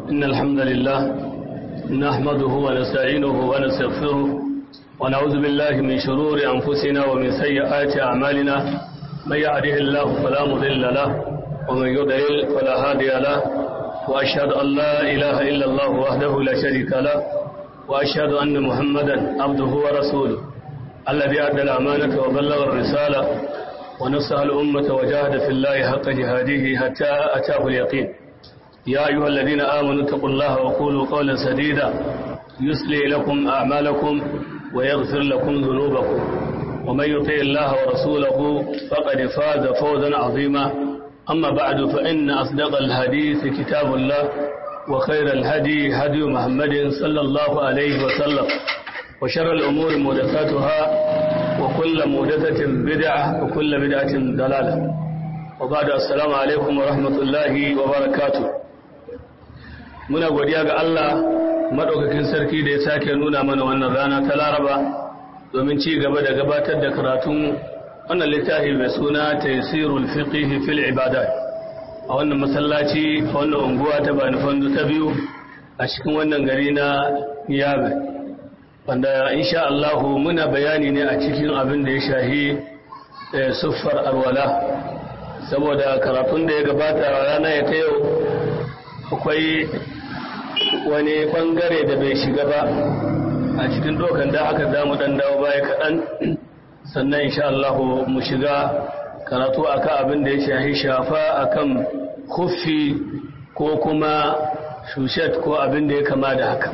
إن الحمد لله نحمده ونستعينه ونستغفره ونعوذ بالله من شرور أنفسنا ومن سيئات أعمالنا من يهده الله فلا مضل له ومن يضلل فلا هادي له وأشهد أن لا إله إلا الله وحده لا شريك له وأشهد أن محمدا عبده ورسوله الذي أدى الأمانة وبلغ الرسالة ونصح الأمة وجاهد في الله حق جهاده حتى أتاه اليقين يا أيها الذين آمنوا اتقوا الله وقولوا قولا سديدا يسلي لكم أعمالكم ويغفر لكم ذنوبكم ومن يطع الله ورسوله فقد فاز فوزا عظيما أما بعد فإن أصدق الحديث كتاب الله وخير الهدي هدي محمد صلى الله عليه وسلم وشر الأمور محدثاتها وكل محدثة بدعة وكل بدعة ضلالة وبعد السلام عليكم ورحمة الله وبركاته muna godiya ga Allah madaukakin sarki da ya sake nuna mana wannan rana ta Laraba domin ci gaba da gabatar da karatun wannan littafi mai suna Taysirul Fiqh fil Ibadat a wannan masallaci a wannan unguwa ta Bani Fandu ta biyu a cikin wannan gari na Yabe wanda insha Allah muna bayani ne a cikin abin da ya shahi suffar alwala saboda karatun da ya gabata rana ya ta yau akwai wani bangare da bai shiga ba a cikin dokan da aka damu dan dawo baya kaɗan sannan insha Allah mu shiga karatu akan abin da ya shahi shafa akan kuffi ko kuma shushet ko abin da ya kama da haka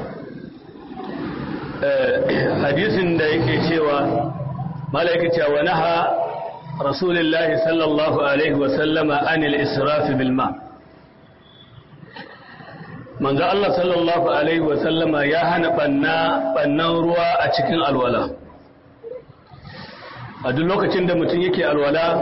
hadisin da yake cewa malaiki cewa naha rasulullahi sallallahu alaihi wasallama anil israfi bil ma' manzo Allah sallallahu alaihi wasallama ya hana banna bannan ruwa a cikin alwala a duk lokacin da mutum yake alwala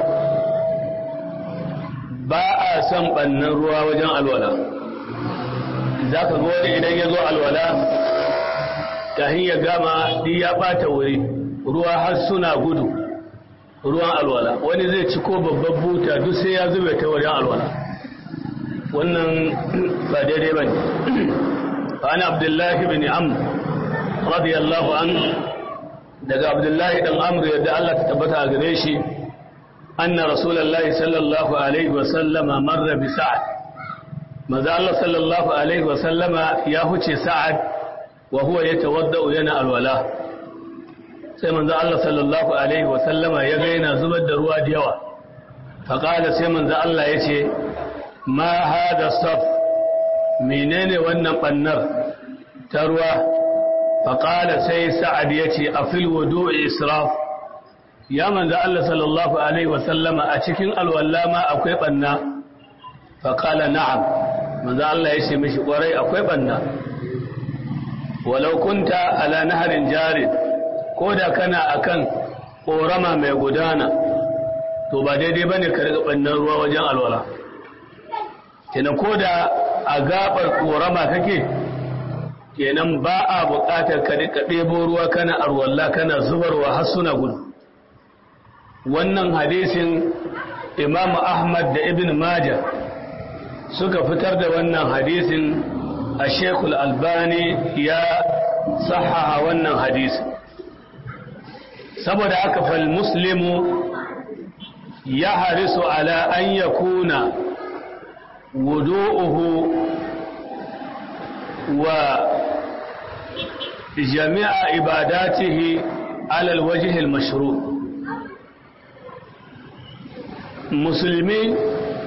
ba a son bannan ruwa wajen alwala zaka ga wani idan ya zo alwala kahin ya gama di ya bata wuri ruwa har suna gudu ruwan alwala wani zai ci ko babbar buta duk sai ya zube ta wajen alwala wannan ba daidai ba ne an abdullahi bin amr radiyallahu an daga abdullahi dan amr yadda Allah ta tabbata a gare shi anna rasulullahi sallallahu alaihi wa sallama marra bi sa'ad maza Allah sallallahu alaihi wa sallama ya huce sa'ad wa huwa yatawaddau yana alwala sai manzo Allah sallallahu alaihi wa sallama ya ga yana zubar da ruwa da yawa faqala sai manzo Allah yace ma hada saf menene wannan bannar ta ruwa faƙala sai sa'ad ya ce a fil wudu israf ya manzo Allah sallallahu alaihi wasallama a cikin alwalla ma akwai banna faƙala na'am manzo Allah ya ce mishi ƙwarai akwai banna walau kunta ala naharin jarid ko da kana akan ƙorama mai gudana to ba daidai bane ka riga bannan ruwa wajen alwala kenan ko da a gabar korama kake kenan ba a buƙatar ka rika ɗebo ruwa kana arwalla kana zubarwa har suna gudu wannan hadisin imam ahmad da ibn majah suka fitar da wannan hadisin a shekul albani ya sahaha wannan hadisin saboda aka fal muslimu ya harisu ala an yakuna وضوءه وجميع عباداته على الوجه المشروع musulmi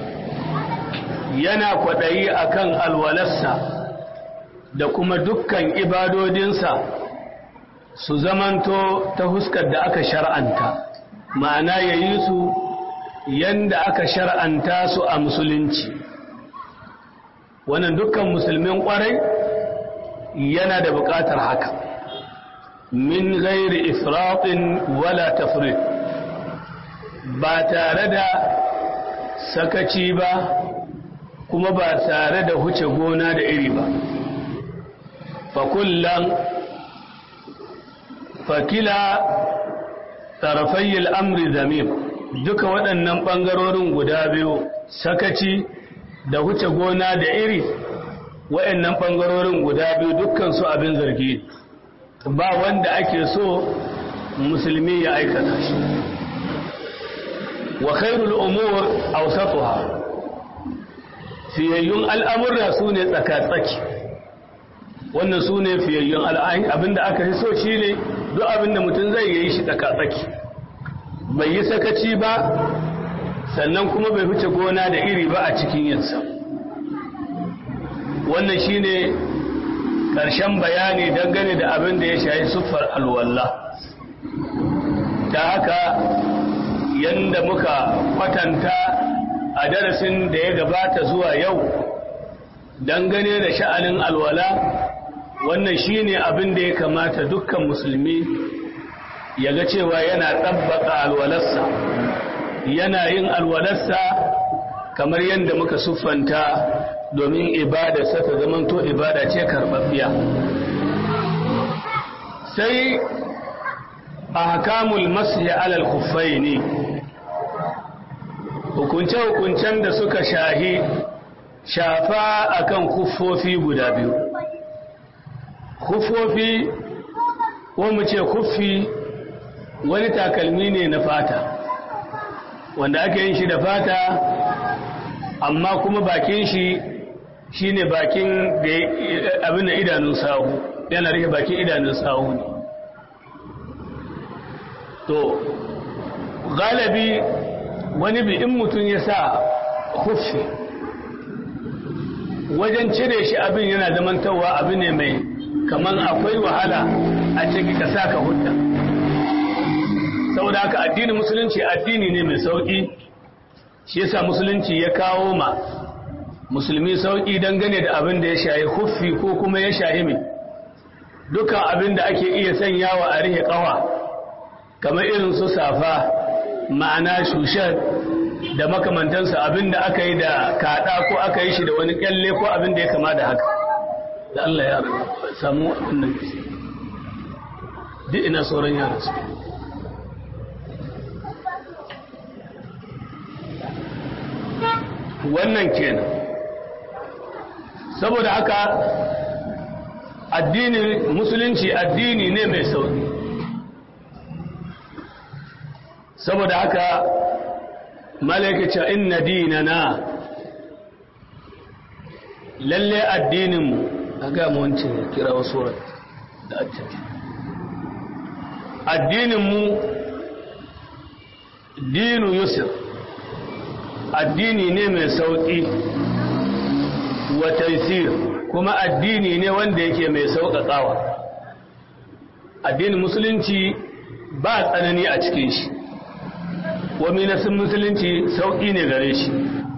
yana kwaɗayi akan alwalarsa da kuma dukkan ibadodinsa su zamanto ta huskar da aka shar'anta ma'ana ya yi su yanda aka shar'anta su a musulunci wannan dukkan musulmin kwarai yana da buƙatar haka min gairi isra'in wala tafrid ba tare da sakaci ba kuma ba tare da huce gona da iri ba fakullan fakila tarafayyar amri zamim duka waɗannan ɓangarorin guda biyu sakaci da huce gona da iri wa'annan ɓangarorin guda biyu dukkan su abin zargi ba wanda ake so musulmi ya aikata shi wa khairul umur awsatuha fiyayyun al'amurra su ne tsaka-tsaki wannan su ne fiyayyun al'ayin abinda aka fi so shi ne duk abinda mutum zai yi shi tsaka-tsaki bai yi sakaci ba sannan kuma bai fice gona da iri ba a cikin yinsa wannan shi ne ƙarshen bayani dangane da abin da ya shayi siffar alwallah ta haka yadda muka kwatanta a darasin da ya gabata zuwa yau dangane da sha'anin alwala wannan shine abin da ya kamata dukkan musulmi ya ga cewa yana ɗabbaka alwalarsa yana yin alwalarsa kamar yadda muka siffanta domin ibadarsa ta zamanto ibada ce karɓaɓɓiya sai ahkamul masih alal khuffaini hukunce-hukuncen da suka shahi shafa akan kuffofi guda biyu kuffofi ko mu ce kuffi wani takalmi ne na fata wanda ake yin shi da fata amma kuma bakin shi shine bakin da abin da idanun sahu yana rike bakin idanun sahu ne to galibi wani bi in mutum ya sa huffi wajen cire shi abin yana zamantawa abu ne mai kamar akwai wahala a ciki ka sa ka hudda saboda haka addinin musulunci addini ne mai sauƙi shi yasa musulunci ya kawo ma musulmi sauƙi dangane da abin da ya shahi huffi ko kuma ya shahi mai dukkan abin da ake iya sanyawa a rihe ƙawa kamar irin su safa ma'ana shushar da makamantansa abinda aka yi da kada ko aka yi shi da wani kyalle ko abinda ya kama da haka da Allah ya samu wannan duk ina sauran yara su wannan kenan saboda haka addinin musulunci addini ne mai sauki saboda haka malaikaci inna dinana lalle addininmu a gama wancan ya kira wasu da attafi addininmu dinu yusuf addini ne mai sauƙi wa taisir kuma addini ne wanda yake mai sauƙaƙawa addinin musulunci ba tsanani a cikin shi wa minasin musulunci sauƙi ne gare shi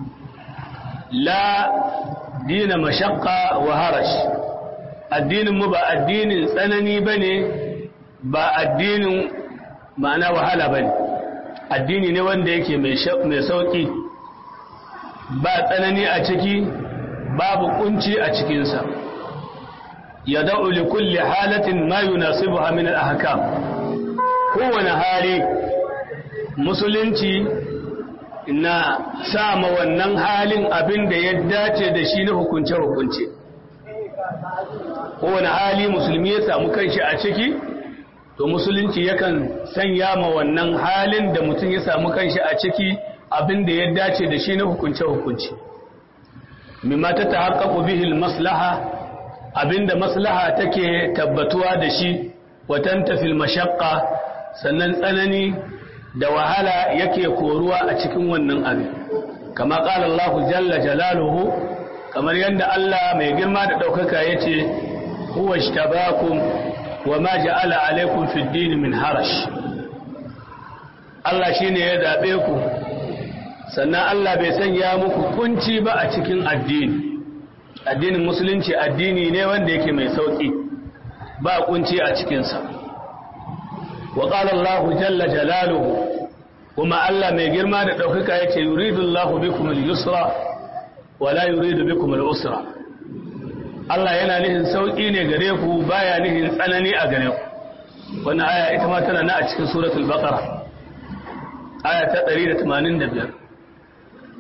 la dina mashakka wa harash addinin mu ba addinin tsanani ba ne ba addinin ma'ana wahala ba ne addini ne wanda yake mai sauƙi ba tsanani a ciki babu kunci a cikinsa ya da'u li kulli halatin ma yunasibuha min al-ahkam kowane hali musulunci na sama wannan halin abin da ya dace da shi na hukunce-hukunce kowane hali musulmi ya samu kanshi a ciki to musulunci yakan sanya ma wannan halin da mutum ya samu kanshi a ciki abin da ya dace da shi na hukunce-hukunce mimma ta tahaqqaqu bihi al-maslaha abinda maslaha take tabbatuwa da shi wa tantafi al-mashaqqa sannan tsanani da wahala yake koruwa a cikin wannan abin kama qala Allah jalla jalaluhu kamar yadda Allah mai girma da daukaka yace huwa ishtabakum wa ma ja'ala alaykum fi ad-din min harash Allah shine ya zabe ku sannan Allah bai sanya muku kunci ba a cikin addini addinin musulunci addini ne wanda yake mai sauki ba kunci a cikinsa wa qala Allah jalla jalaluhu kuma Allah mai girma da daukaka yace yuridu Allah bikum al-yusra wa la yuridu bikum al-usra Allah yana nihin sauki ne gare ku baya nihin tsanani a gare ku wannan aya ita ma tana na a cikin suratul baqara aya ta 185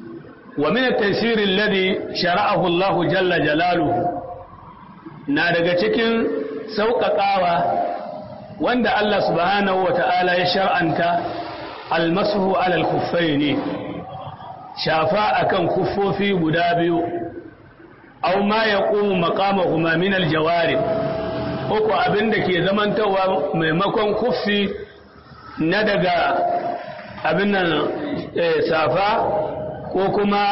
wa min at-taysir alladhi shara'ahu Allah jalla jalaluhu na daga cikin sauƙaƙawa wanda Allah subhanahu wa ta'ala ya shar'anta almasu ala al-khuffaini shafa akan kuffofi guda biyu aw ma yaqumu maqamahuma min al-jawarib ko abin da ke zamantawa maimakon kuffi na daga abin nan safa ko kuma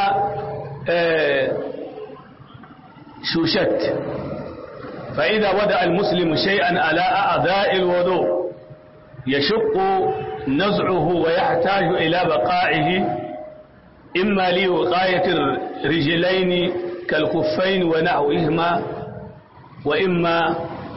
shushat فإذا وضع المسلم شيئا على أعضاء الوضوء يشق نزعه ويحتاج إلى بقائه إما لوقاية الرجلين كالخفين ونحوهما وإما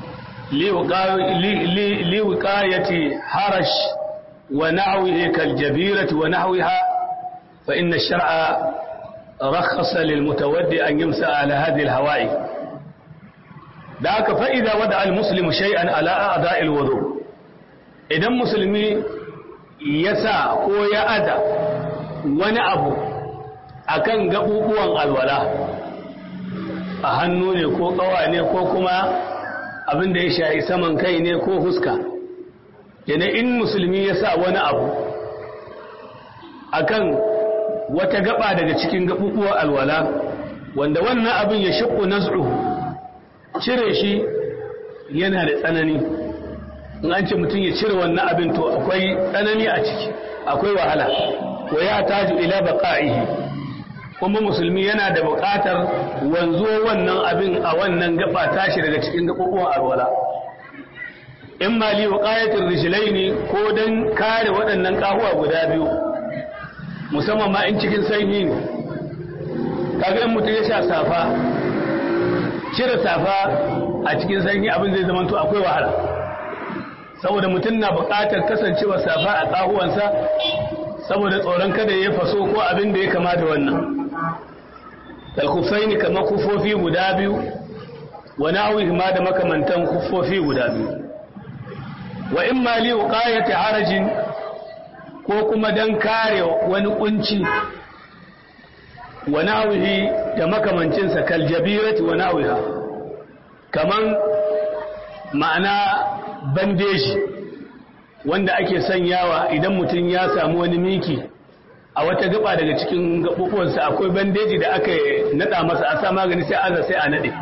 لوقاية حرش ونحوه كالجبيرة ونحوها فإن الشرع رخص للمتودي أن يمسى على هذه الهوائي ذاك فإذا وضع المسلم شيئا على أعضاء الوضوء إذا مسلمي يسا ko ya ada wani abu akan gabubuwan alwala a hannu ne ko kawa ne ko kuma abin da ya shayi saman kai ne ko huska yana in musulmi ya sa wani abu akan wata gaba daga cikin gabubuwan alwala wanda wannan abin ya shiƙo naz'uhu cire shi yana da tsanani in an ce mutum ya cire wannan abin to akwai tsanani a ciki akwai wahala wa ya taju ila baqa'ihi kuma musulmi yana da buƙatar wanzo wannan abin a wannan gaba tashi daga cikin gaɓuɓuwan alwala in mali wa ƙayatin rijlaini ko don kare waɗannan ƙahuwa guda biyu musamman ma in cikin sanyi ne kaga in mutum ya sha safa cire safa a cikin sanyi abin zai zama to akwai wahala saboda mutum na buƙatar kasancewa safa a ƙahuwansa saboda tsoron kada ya faso ko abin da ya kama da wannan kalkufaini kamar kufofi guda biyu wani auhi ma da makamantan kufofi guda biyu wa in ma li wuqayati harajin ko kuma dan kare wani kunci wa nawihi da makamancin sa kal jabirati wa nawiha kaman ma'ana bandeji wanda ake sanyawa idan mutum ya samu wani miki a wata gaba daga cikin gaɓuɓuwansa akwai bandeji da aka naɗa masa a sa magani sai aza sai a naɗe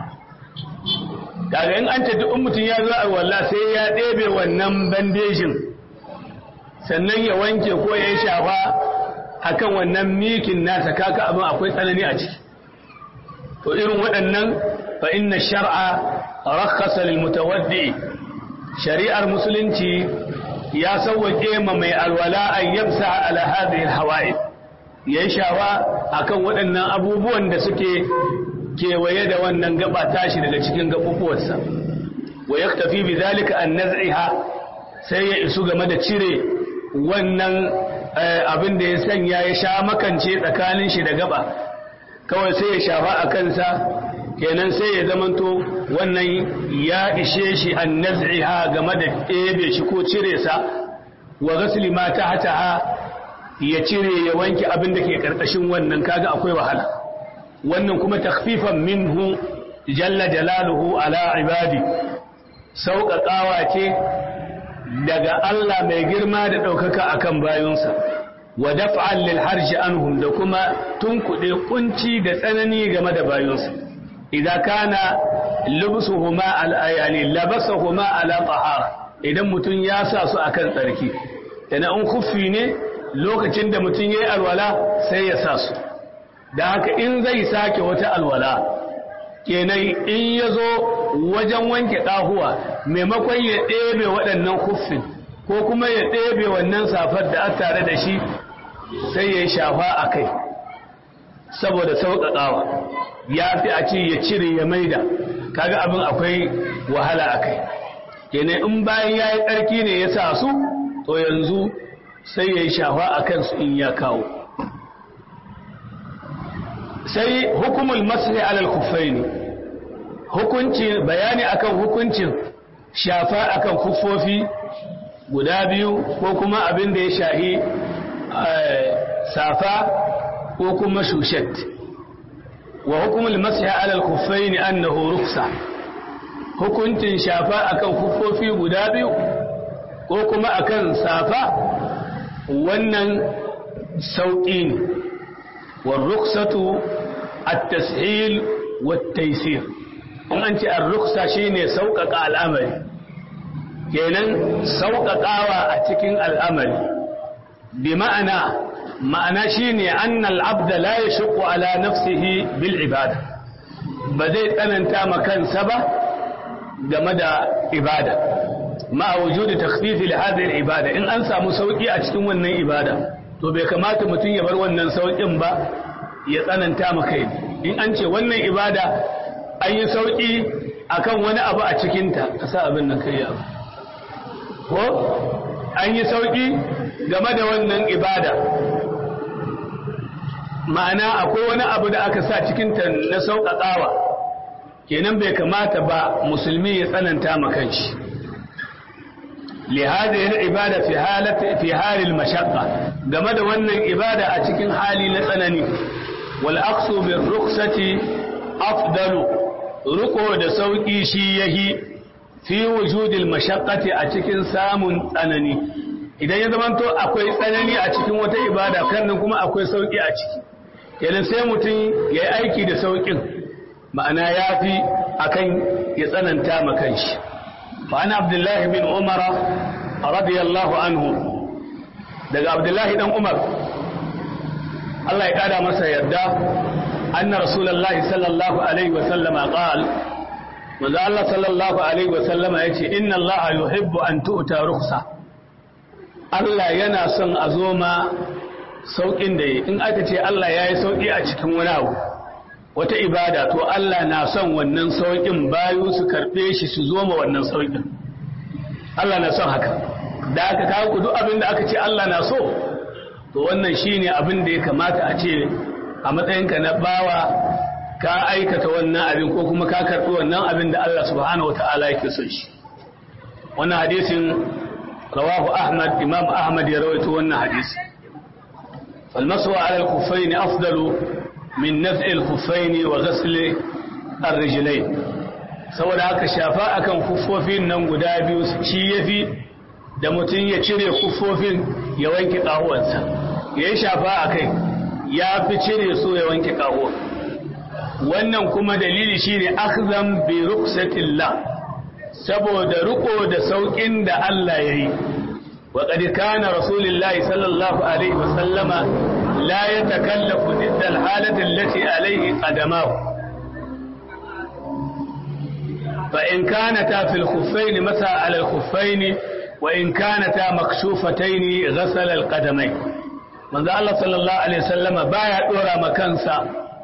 daga in an tafi in mutum ya zo a walla sai ya ɗebe wannan bandejin sannan ya wanke ko ya shafa akan wannan mikin nasa kaka abin akwai tsanani a ciki to irin waɗannan fa inna shar'a rakhasa lil mutawaddi shari'ar musulunci ya sauwaƙe ma mai alwala an yamsa ala hadhihi alhawa'i ya shawa akan waɗannan abubuwan da suke kewaye da wannan gaba tashi daga cikin gabubuwarsa wa yaktafi bi zalika an naz'iha sai ya isu game da cire wannan abin da ya sanya ya sha makance tsakanin shi da gaba kawai sai ya shafa a kansa kenan sai ya zamanto wannan ya ishe shi an naz'iha game da ɗebe shi ko cire sa wa ghasli ma tahtaha ya cire ya wanke abin da ke karkashin wannan kaga akwai wahala wannan kuma takhfifan minhu jalla jalaluhu ala ibadi sauƙaƙawa ce daga Allah mai girma da ɗaukaka akan bayunsa wa daf'an lil harji anhum da kuma tunkuɗe kunci da tsanani game da bayunsa idan kana lubsuhuma al ayani labasahuma ala tahara idan mutum ya sa su akan tsarki yana in kuffi ne lokacin da mutum yayi alwala sai ya sa su da haka in zai sake wata alwala kenan in ya zo wajen wanke ɗahuwa maimakon ya ɗebe waɗannan kuffin ko kuma ya ɗebe wannan safar da aka tare da shi sai ya shafa a kai saboda sauƙaƙawa ya fi a ce ya cire ya maida kaga abin akwai wahala a kai kenan in bayan ya yi tsarki ne ya sa su to yanzu sai ya yi shafa a kansu in ya kawo sai hukumul masri alal kuffaini hukunci bayani akan hukuncin shafa akan kuffofi guda biyu ko kuma abin da ya shahi safa ko kuma shushet wa hukumul masih ala al-khuffayn annahu rukhsa hukuncin shafa akan kuffofi guda biyu ko kuma akan safa wannan sauƙi ne war rukhsatu at-tashil wat-taysir in an ce ar-rukhsa shine sauƙaƙa al'amari kenan sauƙaƙawa a cikin al'amari bi ma'ana ma'ana shine annal abda la yashqu ala nafsihi bil ibada ba zai tsananta ma kansa ba game da ibada ma wujudi takhfifi li hadhihi al ibada in an samu sauki a cikin wannan ibada to bai kamata mutum ya bar wannan saukin ba ya tsananta ma kai in an ce wannan ibada an yi sauki akan wani abu a cikinta ka sa abin nan kai abu ko an yi sauki game da wannan ibada ma'ana akwai wani abu da aka sa cikinta na sauƙaƙawa kenan bai kamata ba musulmi ya tsananta ma kanshi lihadiyar ibada fi halati fi halil mashaqqa game da wannan ibada a cikin hali na tsanani wal aqsu bir rukhsati afdalu ruko da sauki shi yahi fi wujudil mashaqqati a cikin samun tsanani idan ya zamanto akwai tsanani a cikin wata ibada kan nan kuma akwai sauki a ciki kenan sai mutum ya yi aiki da saukin ma'ana ya fi akan ya tsananta ma kanshi ma'ana abdullahi bin umara radiyallahu anhu daga abdullahi dan umar Allah ya kada masa yarda anna rasulullahi sallallahu alaihi wa sallama qala manzo Allah sallallahu alaihi wa sallama yace inna Allah yuhibbu an tu'ta rukhsa Allah yana son a zo ma saukin da yi in aka ce Allah ya yi sauki a cikin wani abu wata ibada to Allah na son wannan saukin bayu su karbe shi su zo ma wannan saukin Allah na son haka da aka kawo ku duk abin da aka ce Allah na so to wannan shine abin da ya kamata a ce a matsayinka na bawa ka aikata wannan abin ko kuma ka karɓi wannan abin da Allah subhanahu wata'ala yake son shi wannan hadisin rawahu Ahmad Imam Ahmad ya rawaito wannan hadisi فالمسوى على الخفين أفضل من نزع الخفين وغسل الرجلين saboda haka shafa akan kuffofin nan guda biyu shi yafi da mutum ya cire kuffofin ya wanke ƙahuwansa ya yi shafa a kai ya fi cire so ya wanke ƙahuwa wannan kuma dalili shine akhzan bi ruksatillah saboda riko da saukin da Allah yayi wa qad kana rasulullahi sallallahu alaihi wa sallama la yatakallafu ضد الحالة التي عليه قدماه فإن كانتا في الخفين مسى على الخفين وإن كانتا مكشوفتين غسل القدمين من ذا الله صلى الله عليه وسلم بايا دورا مكانسا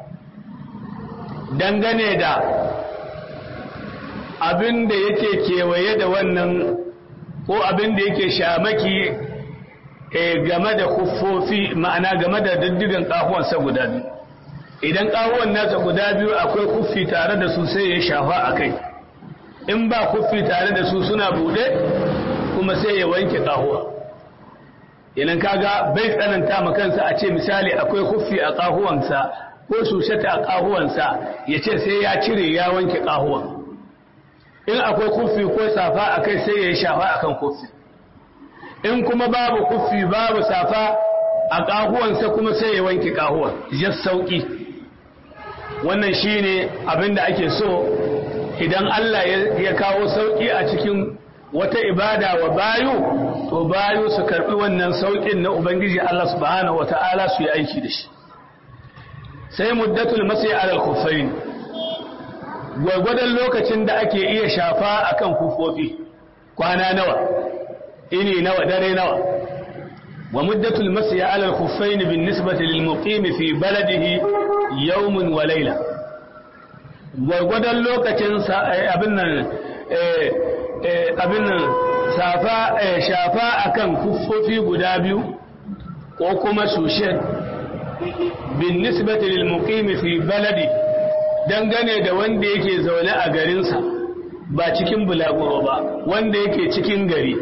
dangane da abin da yake kewaye da wannan ko abin da yake shamaki game da kuffofi ma'ana game da diddigan kahuwansa guda biyu idan kahuwan nasa guda biyu akwai kuffi tare da su sai ya shafa a kai in ba kuffi tare da su suna bude kuma sai ya wanke kahuwa idan kaga bai tsananta ma kansa a ce misali akwai kuffi a kahuwansa ko shushata a kahuwansa ya ce sai ya cire ya wanke kahuwan in akwai kuffi ko safa a kai sai ya yi shafa akan kuffi in kuma babu kuffi babu safa a kahuwansa kuma sai ya wanke kahuwan ya sauki wannan shine abin da ake so idan Allah ya kawo sauƙi a cikin wata ibada wa bayu to bayu su karɓi wannan sauƙin na Ubangiji Allah subhanahu wata'ala su yi aiki da shi sai muddatul masai alal kufain gwargwadon lokacin da ake iya shafa akan kufofi kwana nawa ini nawa dare nawa wa muddatul masai alal kufain bin nisbati lil muqimi fi baladihi yawmun wa layla gwargwadon lokacin abin nan abin nan shafa akan kuffofi guda biyu ko kuma shushen bin nisbati lil muqimi fi baladi dangane da wanda yake zaune a garinsa ba cikin bulaguro ba wanda yake cikin gari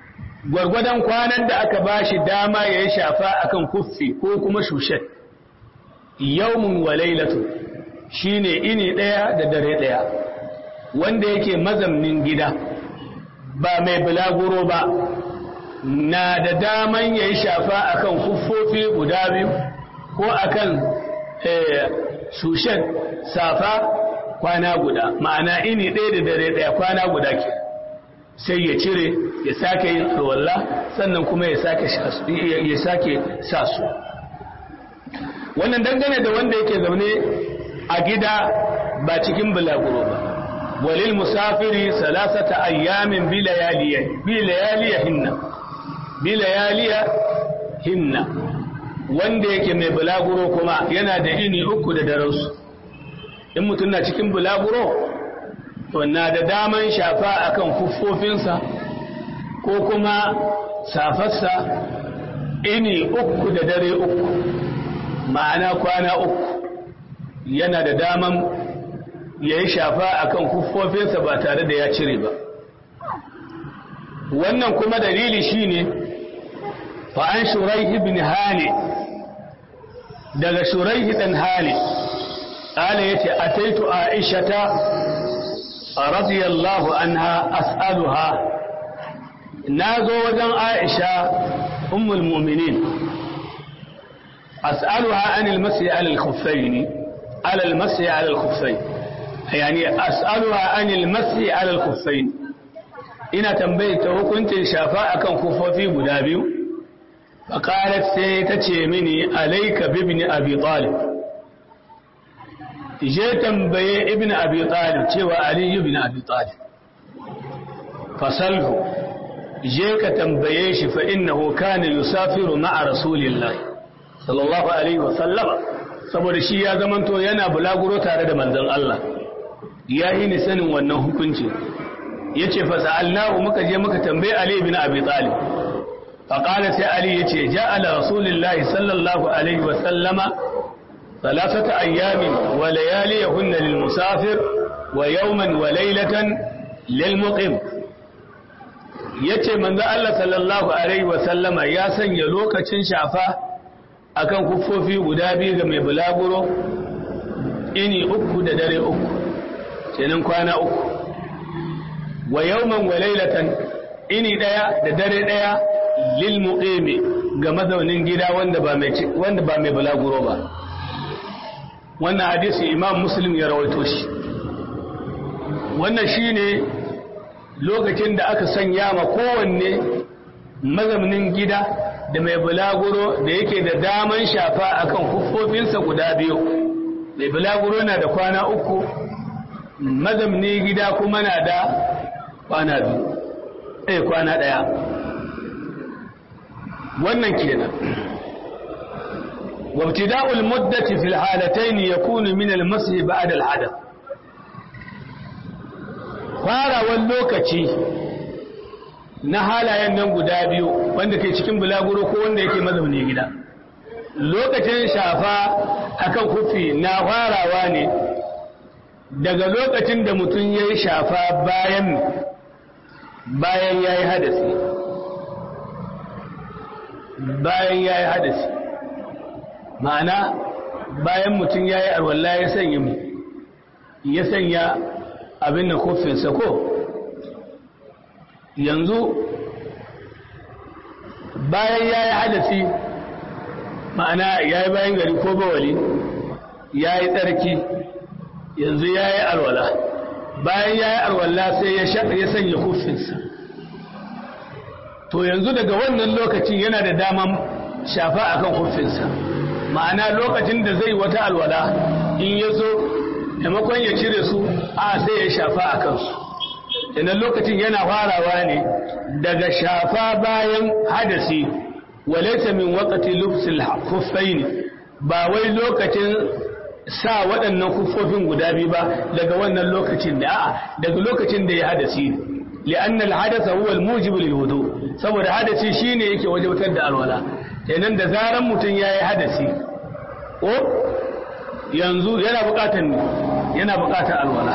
gwargwadon kwanan da aka bashi dama ya yi shafa akan kuffi ko kuma shushen yawmun wa lailatu shine ini daya da dare daya wanda yake mazamnin gida ba mai bulaguro ba na da daman yayi shafa akan kuffofi guda biyu ko akan sushen safa kwana guda ma'ana ini ɗaya da dare ɗaya kwana guda ke sai ya cire ya sake yin alwallah sannan kuma ya sake sa su wannan dangane da wanda yake zaune a gida ba cikin bulaguro ba walil musafiri salasata ayyamin bilayaliya hinna bilayaliya hinna wanda yake mai bulaguro kuma yana da ini uku da daransu in mutum na cikin bulaguro to na da daman shafa akan kuffofinsa ko kuma safarsa ini uku da dare uku ma'ana kwana uku yana da daman ya yi shafa akan kuffofinsa ba tare da ya cire ba wannan kuma dalili shine fa'an shurai ibn hali daga shurai dan hali قال يتي أتيت عائشة رضي الله عنها أسألها نازو وجن عائشة أم المؤمنين أسألها عن المسح على الخفين على المسح على الخفين يعني أسألها عن المسح على الخفين إن تنبيته كنت شافاء كان خفوفي بدابيو فقالت سيتتي مني عليك بابن أبي طالب je tambaye ibn abi talib cewa ali ibn abi talib fasalhu je ka tambaye shi fa innahu kana yusafiru ma'a rasulillah sallallahu alaihi wa sallama saboda shi ya zamanto yana bulaguro tare da manzon Allah ya yi ni sanin wannan hukunci yace fa sa'alnahu muka je muka tambaye ali ibn abi talib fa qala sai ali yace ja'ala rasulullah sallallahu alaihi wa sallama ثلاثة أيام ولياليهن للمسافر ويوما وليلة للمقيم yace manzo Allah sallallahu alaihi wa sallama ya sanya lokacin shafa akan kuffofi guda biyu ga mai bulaguro ini uku da dare uku kenan kwana uku wa yawman wa laylatan ini daya da dare daya lil muqimi ga mazaunin gida wanda ba mai wanda ba mai bulaguro ba wannan hadisi imam muslim ya rawaito shi wannan shine lokacin da aka sanya ma kowanne mazaunin gida da mai bulaguro da yake da daman shafa akan huffofinsa guda biyu mai bulaguro na da kwana uku mazamni gida kuma na da kwana biyu eh kwana ɗaya wannan kenan وابتداء المدة في الحالتين يكون من المسح بعد الحدث farawar lokaci na halayen nan guda biyu wanda ke cikin bulaguro ko wanda yake mazauni gida lokacin shafa akan kufi na farawa ne daga lokacin da mutum ya yi shafa bayan bayan ya yi hadasi bayan ya yi hadasi ma'ana bayan mutum ya yi arwalla ya sanya mu ya sanya abin da kofinsa ko yanzu bayan ya yi hadasi ma'ana ya yi bayan gari ko bawali ya yi tsarki yanzu ya yi alwala bayan ya yi alwala sai ya sanya kofinsa to yanzu daga wannan lokacin yana da daman shafa akan kofinsa ma'ana lokacin da zai wata alwala in ya zo maimakon ya cire su a sai ya shafa a kansu idan lokacin yana farawa ne daga shafa bayan hadasi walaita min waqti lubsil khuffain ba wai lokacin sa waɗannan kuffofin guda biyu ba daga wannan lokacin da a'a daga lokacin da ya hadasi li'anna al-hadatha huwa al-mujib lil-wudu saboda hadasi shine yake wajibtar da alwala kenan da zaran mutum yayi hadasi ko yanzu yana buƙatar ne yana buƙatar alwala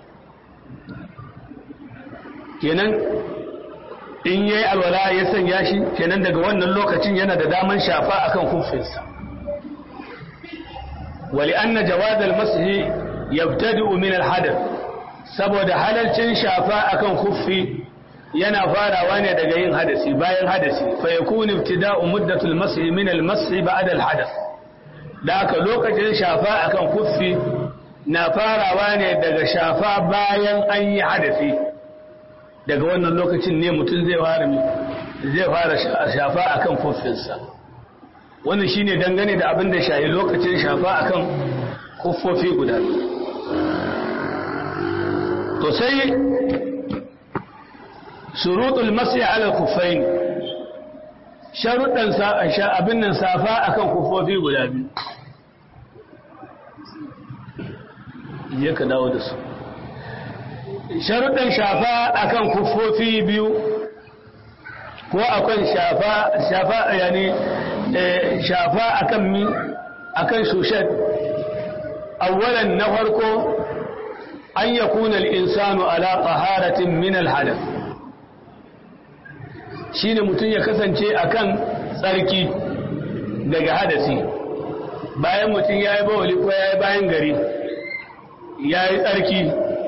kenan in yayi alwala ya sanya shi kenan daga wannan lokacin yana da daman shafa akan kufinsa wali anna jawaz al-masih yabtadi'u min al-hadath saboda halalcin shafa akan kuffi yana farawa ne daga yin hadasi bayan hadasi fa yakunu ibtida'u muddatul masih min al-masih ba'da al-hadath da haka lokacin shafa akan kuffi na farawa ne daga shafa bayan an yi hadasi daga wannan lokacin ne mutum zai fara zai fara shafa akan kuffinsa wannan shine dangane da abin da shayi lokacin shafa akan kuffofi guda to sai shurutul masih ala kuffain sharuɗan abin nan safa akan kuffofi guda biyu je ka dawo da su sharuɗan shafa akan kuffofi biyu ko akan shafa shafa yani shafa akan mi akan shushat awwalan na farko an yakuna al-insanu ala taharatin min al-hadath shine mutum ya kasance akan tsarki daga hadasi bayan mutum yayi bawali ko yayi bayan gari yayi tsarki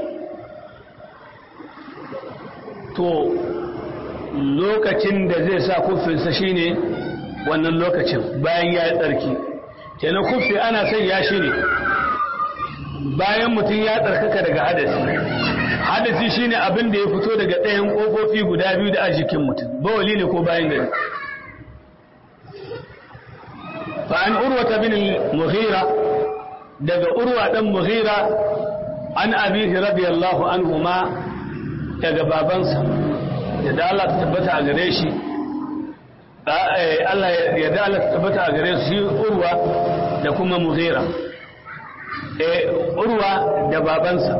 to lokacin da zai sa kufinsa shine wannan lokacin bayan ya yi tsarki kenan kufi ana son ya shi ne bayan mutum ya tsarkaka daga hadasi hadasi shine abin da ya fito daga ɗayan ƙofofi guda biyu da a jikin mutum bawali ne ko bayan gari fa'an urwata bin mughira daga urwa ɗan mughira an abihi radiyallahu anhu ma daga babansa yadda Allah ta tabbata a gare shi Allah yadda Allah ta tabbata a gare shi urwa da kuma mughira urwa da babansa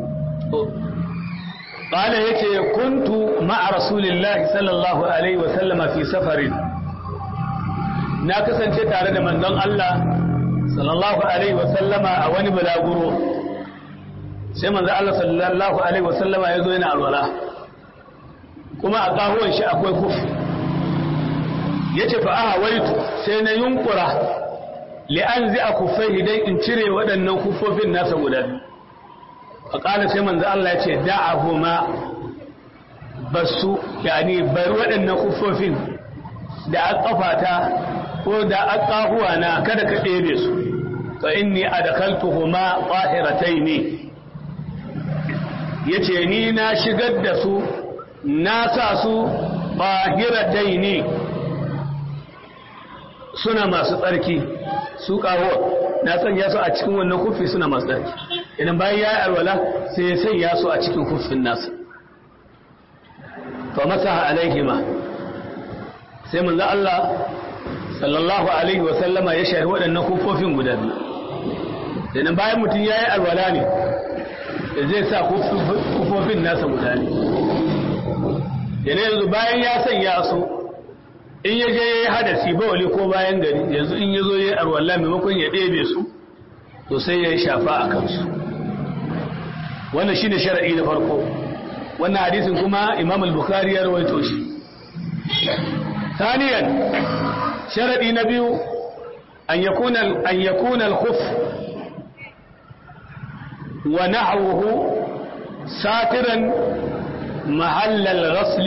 قال يتي كنت مع رسول الله صلى الله عليه وسلم في سفر na kasance tare da manzon Allah sallallahu alaihi wasallama a wani bulaguro sai manzon Allah sallallahu alaihi wasallama ya zo yana alwala kuma a kahuwan shi akwai kufi ya ce fa'aha waitu sai na yunkura li'an zai a kufai idan in cire waɗannan kufofin nasa guda biyu a ƙala sai manzon Allah ya ce da'ahuma basu yani bari waɗannan kufofin da a ƙafata ko da a ƙahuwa na kada ka ɗebe su fa inni adkaltuhuma qahiratayn yace ni na shigar da su na sa su qahiratayn suna masu tsarki su ƙahuwa na sanya su a cikin wannan kufi suna masu tsarki idan bayan ya yi alwala sai ya sanya su a cikin kufin nasa fa masaha alaihima sai manzo Allah sallallahu alaihi wasallama ya shahi waɗannan kufofin guda biyu sannan bayan mutum ya yi alwala ne da zai sa kufofin nasa guda ne yana yanzu bayan ya sanya su in ya je ya yi hadasi ba wali ko bayan gari yanzu in ya zo ya yi alwala maimakon ya ɗebe su to sai ya yi shafa a kansu wannan shi ne shara'i na farko wannan hadisin kuma imam al-bukhari ya rawaito shi ثانيا شرطي نبي أن يكون أن يكون الخف ونحوه ساترا محل الغسل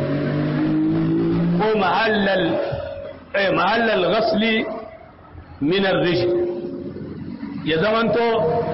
أو محل محل الغسل من الرجل يزمنتو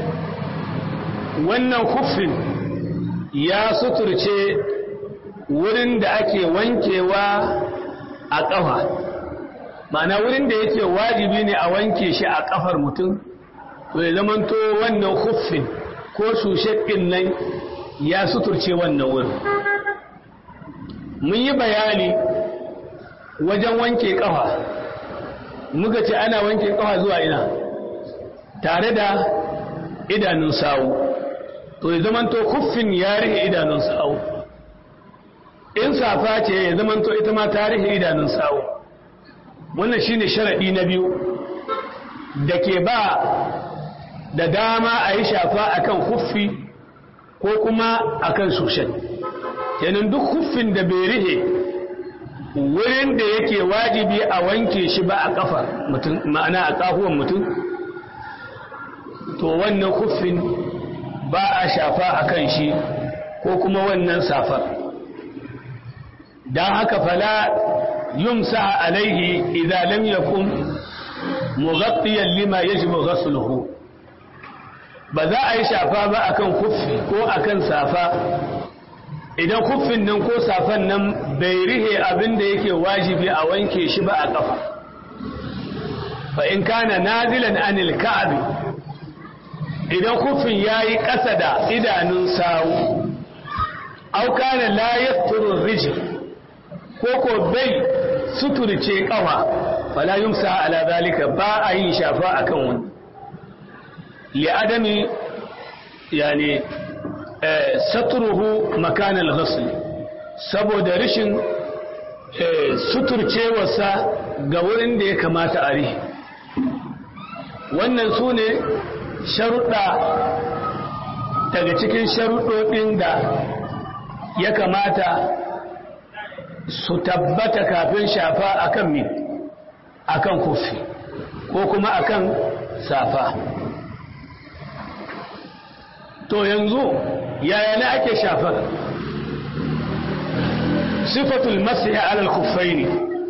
wannan kuffin ya suturce wurin da ake wankewa a ƙafa ma'ana wurin da yake wajibi ne a wanke shi a ƙafar mutum to ya zamanto wannan huffin ko shushaƙin nan ya suturce wannan wurin mun yi bayani wajen wanke ƙafa muka ce ana wanke ƙafa zuwa ina tare da idanun sawu to ya zamanto huffin ya rihe idanun sawu in safa ce ya zamanto ita ma tarihi idanun sawo wannan shine sharadi na biyu da ke ba da dama a yi shafa akan huffi ko kuma akan sushen kenan duk huffin da bai rihe wurin da yake wajibi a wanke shi ba a kafa mutum ma'ana a kafuwan mutum to wannan kuffin ba a shafa a kan shi ko kuma wannan safar don haka fala yumsa alaihi idan lam yakun mughattiyan lima yajibu ghasluhu ba za a yi shafa ba akan kuffi ko akan safa idan kuffin nan ko safan nan bai rihe abin da yake wajibi a wanke shi ba a kafa fa in kana nazilan anil ka'bi idan kuffin yayi ƙasa da idanun sawu aw kana la yasturu rijl ko ko bai suturce kafa fala yumsa ala zalika ba a yin shafa akan wani li adami yani satruhu makan al-ghusl saboda rishin suturcewarsa ga wurin da ya kamata a rihi wannan su ne sharuɗa daga cikin sharuɗoɗin da ya kamata su tabbata kafin shafa akan mi akan kufi ko kuma akan safa to yanzu yaya ne ake shafar sifatul masihi alal khuffaini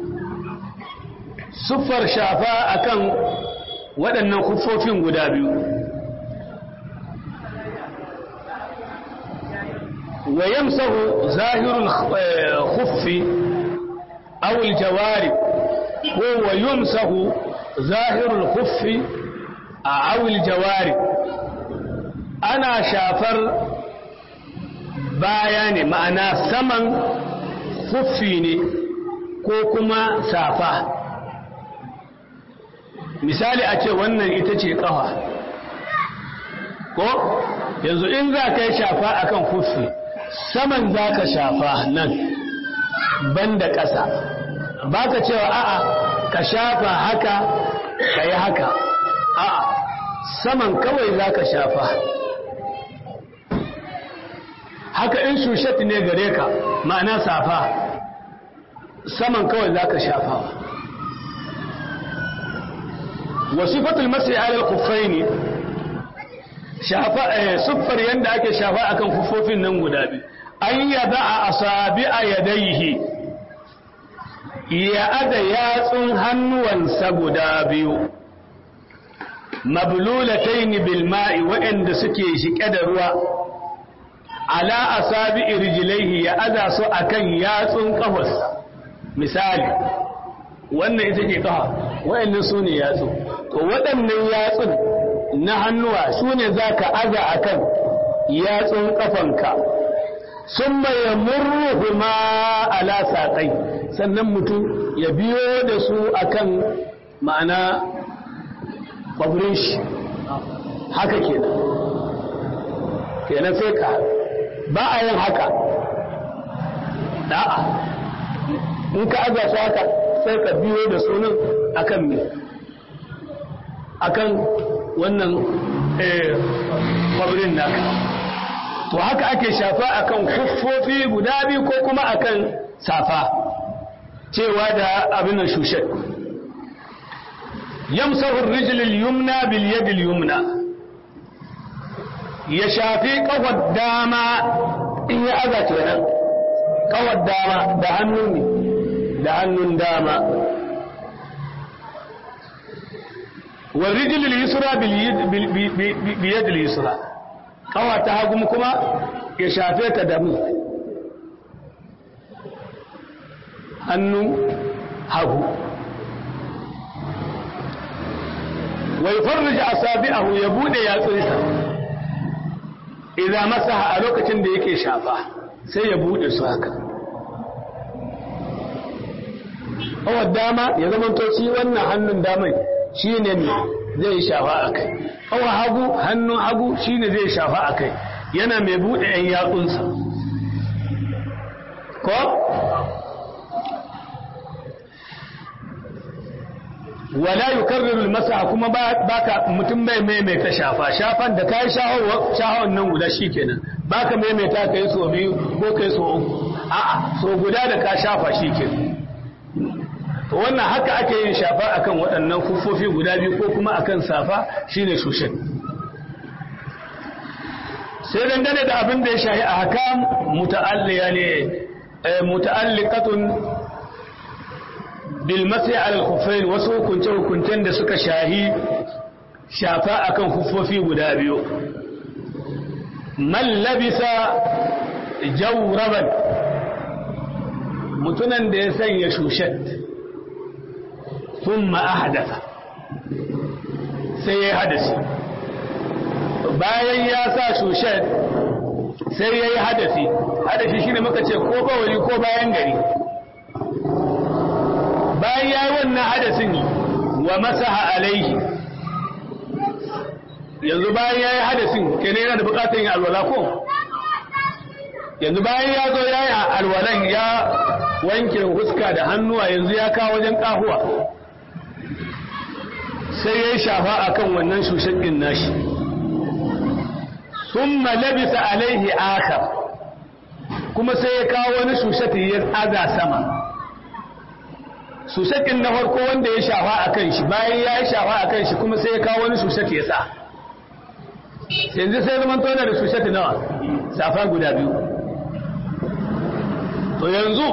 siffar shafa akan waɗannan kuffofin guda biyu wa yamsahu zahirul khuffi aw al jawari ko wa yumsahu zahirul khuffi aw al jawari ana shafar baya ne ma'ana saman khuffi ne ko kuma safa misali a ce wannan ita ce kafa ko yanzu in za ka yi shafa akan kufi saman za ka shafa nan banda ƙasa ba ka cewa a'a ka shafa haka ka yi haka a'a saman kawai za ka shafa haka in shushet ne gare ka ma'ana safa saman kawai za ka shafa وصفة المسح على الخفين شافا صفر يند ake shafa akan kufofin nan guda biyu an yada asabi'a yadayhi ya ada yatsun hannuwansa guda biyu mablulatayn bil ma'i wa'anda suke shike da ruwa ala asabi'i rijlaihi ya ada su akan yatsun kafarsa misali wannan ita ce kafa wa'annan su ne yatsu to waɗannan yatsun na hannuwa su ne za ka aza a kan yatsun ƙafanka sun maye murruhu ma ala saƙai sannan mutum ya biyo da su a kan ma'ana ƙwabirin shi haka kenan kenan sai ka ba a yin haka da'a in ka aza su haka sai ka biyo da sunan akan me akan wannan kwabrin naka to haka ake shafa akan kuffofi guda biyu ko kuma akan safa cewa da abin nan shushe yamsahu ar-rijl al-yumna bil yad al-yumna ya shafi kawar dama in ya aza kenan kawar dama da hannun ne da hannun dama والرجل اليسرى بيد اليسرى قوى تهاجم كما يشافيك دمو hannu hagu wai farrija asabi'ahu ya bude yatsunsa idan masaha a lokacin da yake shafa sai ya bude su haka kawar dama ya zama shi wannan hannun damai shi ne zai shafa a kai hawa hagu hannun hagu shi ne zai shafa a kai yana mai buɗe ‘yan yatsunsa ko? wala yi karriru masa kuma ba ka mutum bai maimaita shafa shafan da ka yi shahon nan guda shi kenan ba ka maimaita ka yi so biyu ko ka yi so uku a'a so guda da ka shafa shi kenan to wannan haka ake yin shafa akan waɗannan kuffofi guda biyu ko kuma akan safa shine shushen sai dangane da abin da ya shahi a haka muta'alliya ne muta'alliqatun bil masai al khuffain wasu hukunce hukuncen da suka shahi shafa akan huffofi guda biyu man labisa jawraban mutunan da ya sanya shushat thumma ahdatha sai ya hadasi bayan ya sa shushat sai ya yi hadasi hadasi shine muka ce ko bawali ko bayan gari bayan ya yi wannan hadasin wa masaha alaihi yanzu bayan ya yi hadasin kene yana da bukatar yin alwala ko yanzu bayan ya zo ya yi alwalan ya wanke huska da hannuwa yanzu ya kawo wajen kahuwa sai ya yi shafa a kan wannan shushakin nashi sun labisa alaihi akar kuma sai ya kawo wani shushati ya aza sama shushakin na farko wanda ya shafa a kan shi bayan ya yi shafa a kan shi kuma sai ya kawo wani shushati ya sa yanzu sai zaman tona da shushati nawa safa guda biyu to yanzu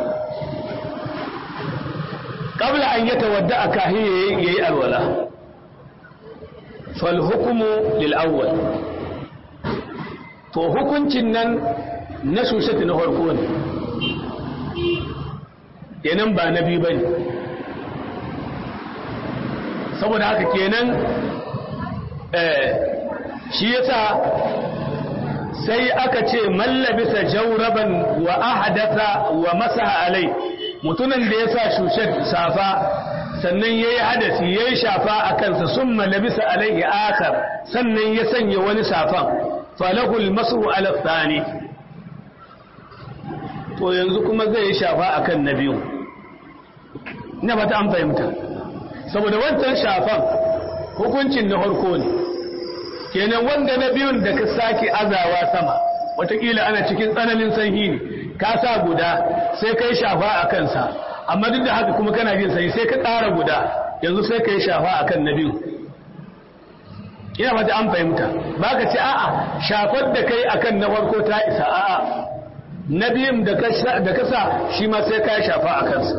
قبل أن يتودع كاهي يي الولا فالحكم للأول to hukuncin nan na sushati na farko ne kenan ba na biyu ba ne saboda haka kenan shi yasa sai aka ce mallabisa jauraban wa ahadatha wa masaha alai mutumin da ya sa shushet safa sannan ya yi hadasi ya yi shafa a kansa sun malabisa alaihi akar sannan ya sanya wani safan falahul masu alaftani to yanzu kuma zai yi shafa a kan na biyu ina fata an fahimta saboda wancan shafan hukuncin na harko ne kenan wanda na biyun da ka sake azawa sama watakila ana cikin tsananin sanyi ne ka sa guda sai kai shafa a kansa amma duk da haka kuma kana jin sanyi sai ka ƙara guda yanzu sai ka yi shafa a kan na biyu ina fata an fahimta ba ka ce a'a shafar da kai a kan na farko ta isa a'a na biyun da ka sa shi ma sai ka yi shafa a kansa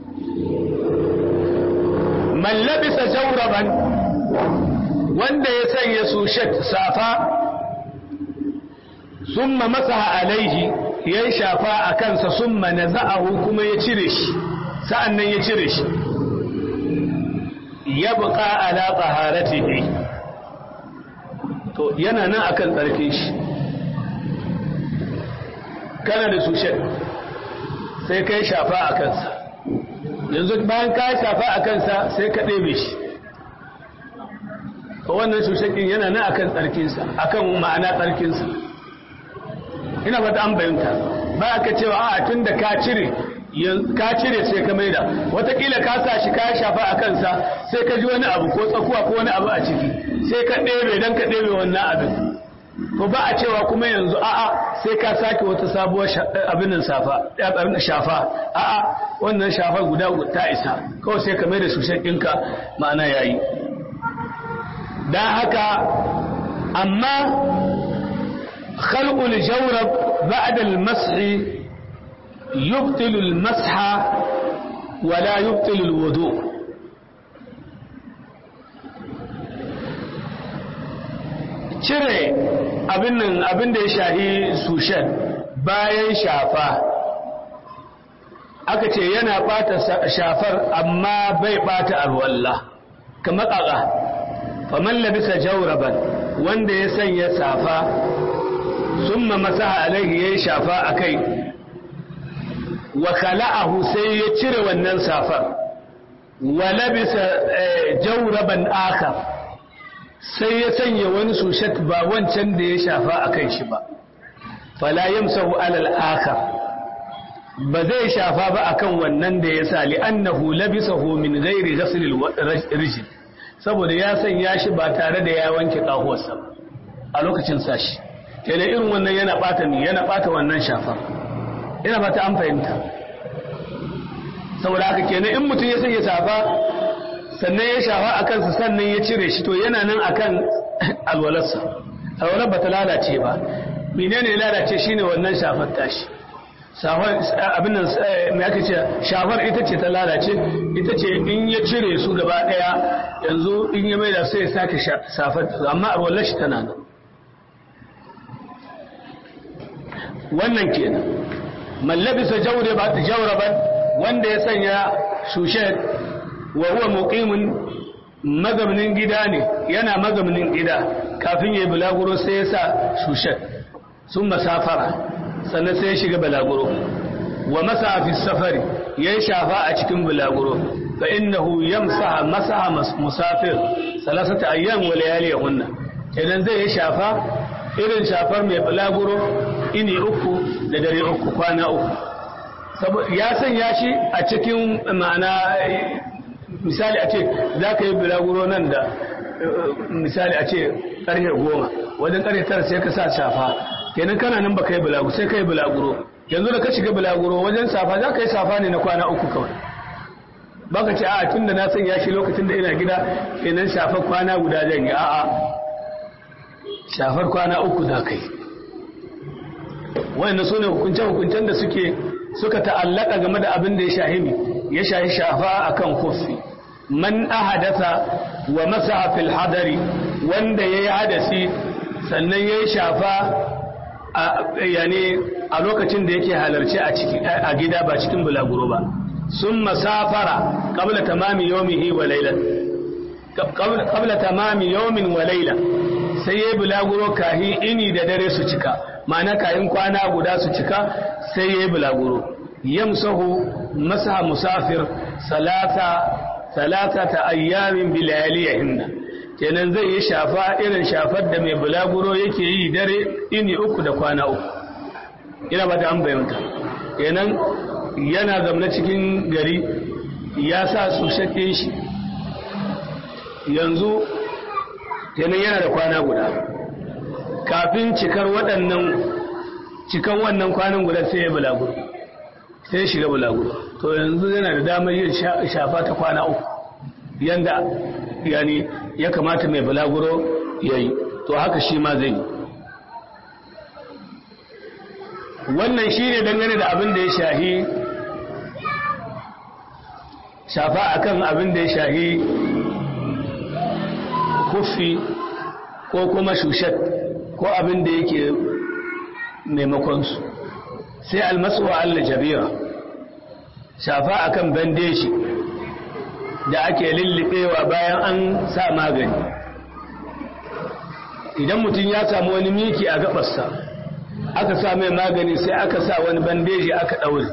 mallabisa jauraban wanda ya sanya su safa summa masaha alaihi ya shafa a kansa summa na za'ahu kuma ya cire shi sa'an nan ya cire shi ya buƙa ala tsaharati ne to yana nan akan tsarkin shi kana da sushen sai ka yi shafa a kansa yanzu bayan ka yi shafa a kansa sai ka ɗebe shi wannan sushen yana nan akan tsarkinsa akan ma'ana tsarkinsa ina fata an bayanta ba ka cewa a tun da ka cire ka cire sai ka maida watakila ka sa shi ka shafa a kansa sai ka ji wani abu ko tsakuwa ko wani abu a ciki sai ka ɗebe don ka ɗebe wannan abin to ba a cewa kuma yanzu a'a sai ka sake wata sabuwar abinin safa shafa a'a wannan shafa guda ta isa kawai sai ka maida shushen ɗinka ma'ana yayi don haka amma خلق الجورب بعد المسح يبطل المسح ولا يبطل الوضوء cire abin da ya shahi sushen bayan shafa aka ce yana bata shafar amma bai bata alwallah kamar ƙaƙa faman labisa jauraban wanda ya sanya safa summa masaha alaihi yayi shafa akai wa khala'ahu sai ya cire wannan safar wa labisa jawraban akhar sai ya sanya wani sushat ba wancan da ya shafa akan shi ba fala yamsahu alal akhar ba zai shafa ba akan wannan da ya sa li'annahu labisahu min ghairi ghasl rijl saboda ya sanya shi ba tare da ya wanke kahuwarsa a lokacin sashi kenan irin wannan yana bata ni yana bata wannan shafa ina fata an fahimta saboda haka kenan in mutum ya sanya safa sannan ya shafa a kansa sannan ya cire shi to yana nan akan alwalarsa alwala ba ta lalace ba menene lalace shine wannan shafar tashi shafar abin nan mai aka ce shafar ita ce ta lalace ita ce in ya cire su gaba daya yanzu in ya maida sai ya sake shafar amma alwallar shi tana nan wannan kenan mallabisa jawraban wanda ya sanya shushet wa huwa muqimun mazaunin gida ne yana mazaunin gida kafin ya yi bulaguro sai ya sa shushet sun masafara sannan sai ya shiga bulaguro wa masa fi safari ya yi shafa a cikin bulaguro fa innahu yamsaha masaha musafir salasata ayyam wa layaliyahunna idan zai yi shafa irin shafar mai bulaguro ini uku da dare uku kwana uku ya sanya shi a cikin ma'ana misali a ce za ka yi bulaguro nan da misali a ce ƙarfe goma wajen ƙarfe tara sai ka sa shafa kenan kana nan ba ka yi bulaguro sai ka yi bulaguro yanzu da ka shiga bulaguro wajen safa za ka yi safa ne na kwana uku kawai ba ka ce a tun da na sanya shi lokacin da ina gida kenan shafar kwana guda zan yi a'a shafar kwana uku za ka yi wayannan su ne hukunce-hukuncen da suke suka ta'allaka game da abin da ya shahimi ya shahi shafa akan kufi man ahadatha wa masa fil hadari wanda yayi hadasi sannan yayi shafa yani a lokacin da yake halarci a ciki a gida ba cikin bulaguro ba sun masafara qabla tamami yawmihi wa laylan qabla tamami yawmin wa layla sai yayi bulaguro kahi ini da dare su cika ma'ana kayan kwana guda su cika sai yayi bulaguro yamsahu masaha musafir salata salatata ayyamin bilayalihinna kenan zai yi shafa irin shafar da mai bulaguro yake yi dare ini uku da kwana uku ina ba ta an bayyanta kenan yana zamna cikin gari ya sa su shakke shi yanzu kenan yana da kwana guda kafin cikar waɗannan cikan wannan kwanan guda sai ya bulaguro sai shiga bulaguro to yanzu yana da damar yin shafa ta kwana uku yanda yani ya kamata mai bulaguro ya yi to haka shi ma zai yi wannan shi ne dangane da abin da ya shahi shafa akan abin da ya shahi kufi ko kuma shushat ko abin da yake maimakonsu sai almasu Allah jabira shafa akan bandeji da ake lullubewa bayan an sa magani idan mutum ya samu wani miki a gabarsa aka sa mai magani sai aka sa wani bandeji aka ɗaure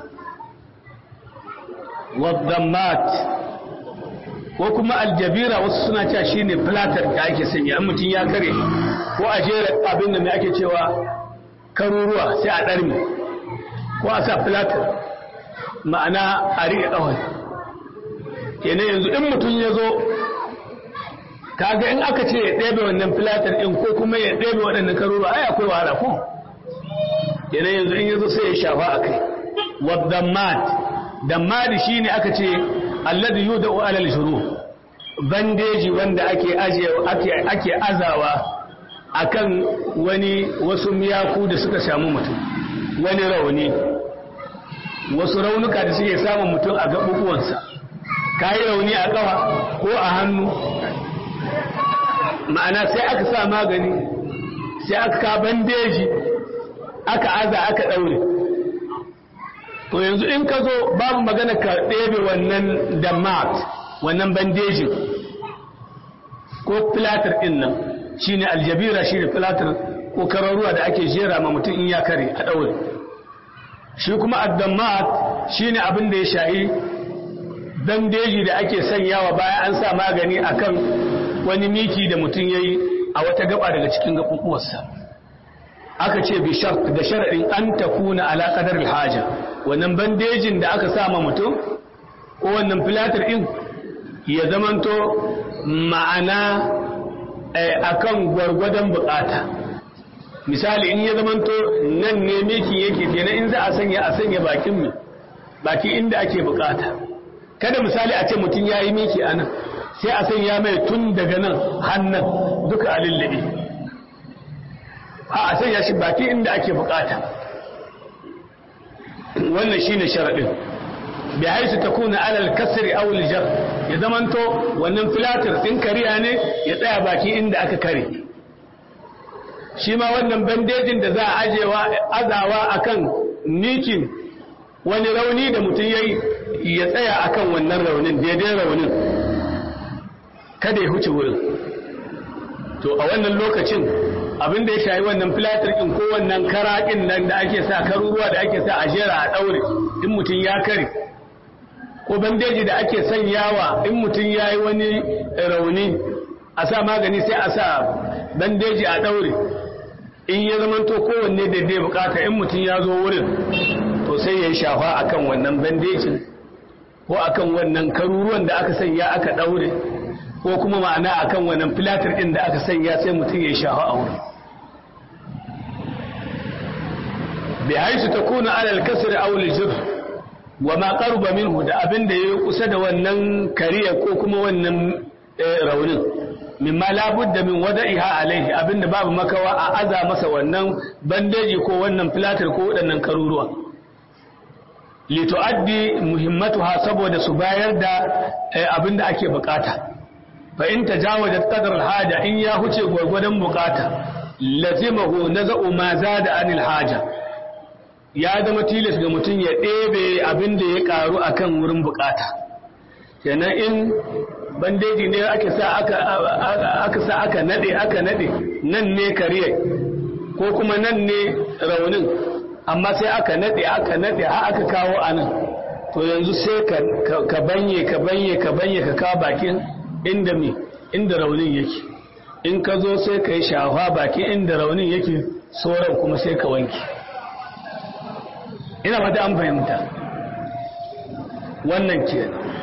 wadammat ko kuma aljabira wasu suna cewa shine platar da ake sanya an mutum ya kare ko a jera abin da mai ake cewa karuruwa sai a ɗarmi ko a sa platar ma'ana a riƙe ƙawai kenan yanzu in mutum ya zo kaga in aka ce ya ɗebe wannan filatar ɗin ko kuma ya ɗebe waɗannan karuruwa ai akwai wahala ko kenan yanzu in ya zo sai ya shafa a kai wadammat dammadi shi ne aka ce alladhi yudau alal shuru bandeji wanda ake ake ake azawa akan wani wasu miyaku da suka samu mutum wani rauni wasu raunuka da suke samun mutum a gaɓuɓuwansa ka yi rauni a ƙafa ko a hannu ma'ana sai aka sa magani sai aka ka bandeji aka aza aka ɗaure to yanzu in ka zo babu magana ka ɗebe wannan damat wannan bandejin ko filatar ɗin nan shine aljabira shine filatar ko kararuwa da ake jera ma mutum in ya kare a ɗaure shi kuma addammat shine abin da ya shayi bandeji da ake sanyawa bayan an sa magani akan wani miki da mutum yayi a wata gaba daga cikin gaɓuɓuwarsa aka ce bi shart da sharaɗin an takuna ala qadar haja wannan bandejin da aka sa ma mutum ko wannan filatar ɗin ya zamanto ma'ana akan gwargwadon bukata misali in ya zamanto nan ne miki yake kenan in za a sanya a sanya bakin mu baki inda ake bukata kada misali a ce mutum ya yi miki a nan sai a sanya mai tun daga nan hannan duka a lullabe a a sanya shi baki inda ake bukata wannan shine sharadin bi haisu takuna alal kasri aw al jar ya zamanto wannan filatir din kariya ne ya tsaya baki inda aka kare shi ma wannan bandejin da za a ajewa azawa akan nikin wani rauni da mutum yayi ya tsaya akan wannan raunin daidai raunin kada ya huce wurin to a wannan lokacin abin da ya shayi wannan filatir ɗin ko wannan karaƙin nan da ake sa karuruwa da ake sa a jera a ɗaure in mutum ya kare ko bandeji da ake sanyawa in mutum ya yi wani rauni a sa magani sai a sa bandeji a ɗaure in ya zamanto kowanne daidai bukata in mutum ya zo wurin to sai ya yi shafa akan wannan bandejin ko akan wannan karuruwan da aka sanya aka ɗaure ko kuma ma'ana akan wannan filatir ɗin da aka sanya sai mutum ya shafa a wurin bi haisu ta kuna alal kasar aul jir wa ma qaruba minhu da abin da yayi kusa da wannan kariya ko kuma wannan raunin mimma la budda min wada'iha alaihi abin da babu makawa a aza masa wannan bandeji ko wannan filatir ko waɗannan karuruwa li tuaddi muhimmatuha saboda su bayar da abin da ake bukata fa in tajawazat qadar al-haja in ya huce gwargwadon bukata lazimahu naza'u ma zada anil haja ya zama tilas ga mutum ya ɗebe abin da ya karu akan wurin bukata kenan in bandeji ne ake sa aka aka sa aka nade aka nade nan ne kariye ko kuma nan ne raunin amma sai aka nade aka nade har aka kawo anan to yanzu sai ka banye ka banye ka banye ka kawo bakin inda me inda raunin yake in ka zo sai ka yi shafa baki inda raunin yake sauran kuma sai ka wanke ina mata an fahimta wannan ke